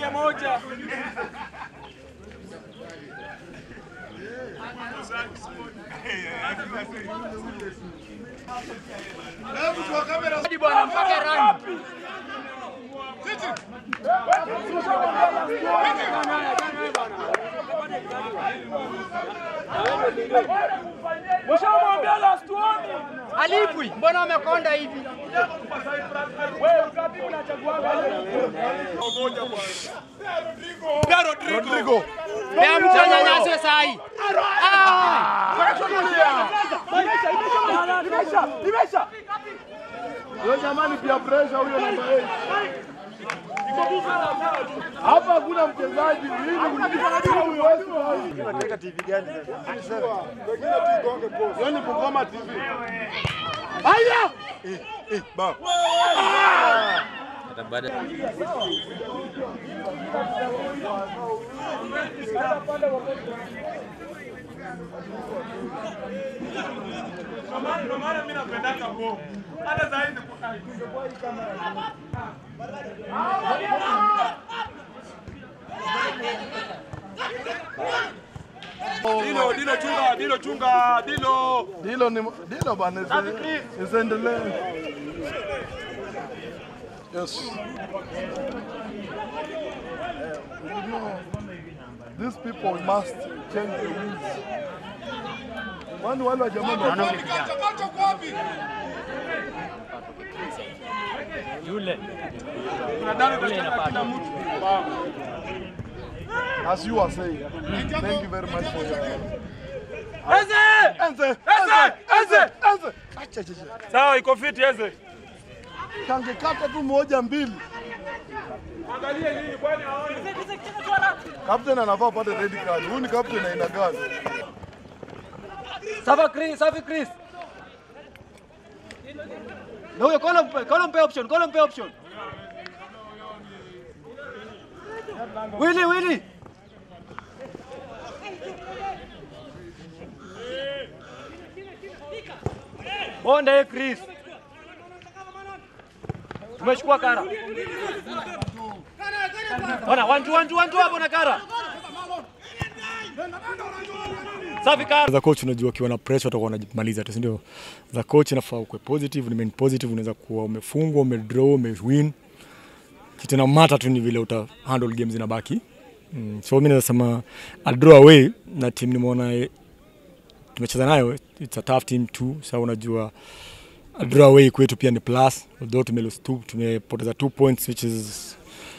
moja. Bwana mpaka rani. Mshamwambia last one. Alipwi, mbona umekonda hivi? Wewe ngapi unachaguaga? Rodrigo. Pea mtu anyanyaswe sahi. Huyo jamani pia pressure huyo namba 8. Hapa hakuna mchezaji hili unataka TV gani sasa? Yaani Bungoma TV. Haya! Eh, eh, ba. Ndio maana mimi napendaka bo. Hata zaidi Dilo, Dilo chunga, Dilo chunga, Dilo. Dilo ni Dilo bana. Isiendelee. Yes. You know, these people must change the rules. Wani wale wa jamaa ndio as you are saying. Thank you very much for your Eze! Enze, Enze! Enze! Enze. Acha acha. acha. Sawa, iko fit Eze. Kangekata tu moja mbili. Angalie nini kwani haoni? Captain anafaa apate red card. Huyu ni captain aina gani? Safi Chris, safi Chris. Na huyo kola mpe, kola mpe option, kola mpe option. Willy, Willy. Bonde Chris. Tumechukua kara. Ona, one two, one two, one two hapo na kara. Safi kara. za coach unajua ukiwa na pressure utakuwa unajimaliza tu si ndio za coach inafaa ukwe positive remain positive unaweza kuwa umefungwa umedraw umewin kitu na mata tu ni vile uta handle games zinabaki mm. so mimi naweza sema a draw away na team nimeona eh, tumecheza nayo it's a tough team too sasa unajua a draw away kwetu pia ni plus although tume lose two tumepoteza two points which is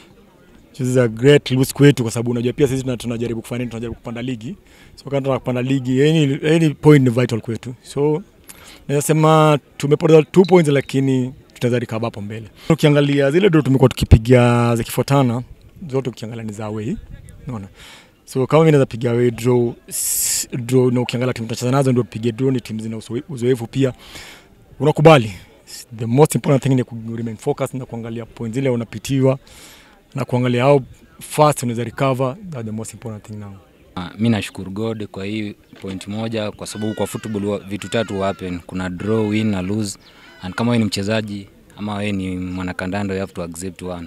which is a great lose kwetu kwa sababu unajua pia sisi tuna- tunajaribu kufanya nini tunajaribu kupanda ligi so kama tunataka kupanda ligi any, any point ni vital kwetu so naweza sema tumepoteza two points lakini tutaweza recover hapo mbele ukiangalia zile ndo tumekuwa tukipiga zikifuatana zote ukiangalia ni za away unaona so kama mimi naweza piga away draw s- draw na ukiangalia timu tunacheza nazo ndio tupige draw ni timu zina uzoe- uzoefu pia unakubali the most important thing ni ku remain focused na kuangalia point zile unapitiwa na kuangalia how fast unaweza recover that's the most important thing now Ah, mi nashukuru God kwa hii point moja, kwa sababu kwa football wa- vitu tatu happen, kuna draw, win na lose, and kama wewe ni mchezaji ama wewe ni mwanakandanda you have to accept one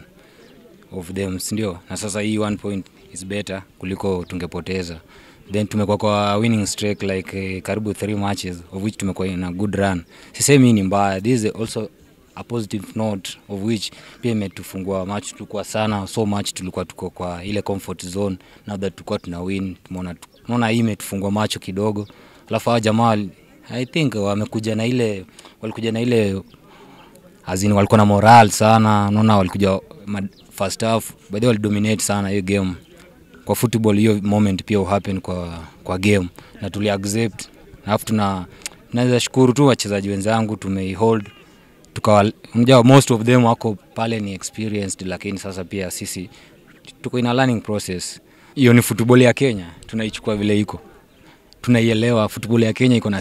of them, si ndio? Na sasa hii one point is better kuliko tungepoteza. Then tumekuwa kwa winning streak like eh, karibu three matches of which tumekuwa in a good run. Sisemi hii ni mbaya, this is also a positive note of which pia imetufungua match tulikuwa sana so much tulikuwa tuko kwa ile comfort zone now that tulikuwa tuna win tumeona tunaona hii imetufungua macho kidogo alafu hawa jamaa wali- i think wamekuja na ile walikuja na ile azini walikuwa na moral sana naona walikuja ma- first half by the way walidominate sana hiyo game kwa football hiyo moment pia uhappen kwa kwa game na tuli accept alafu tuna naweza shukuru tu wachezaji wenzangu tumeihold tukawa unajua most of them wako pale ni experienced lakini sasa pia sisi tuko in a learning process hiyo ni football ya Kenya tunaichukua vile iko tunaielewa football ya Kenya iko na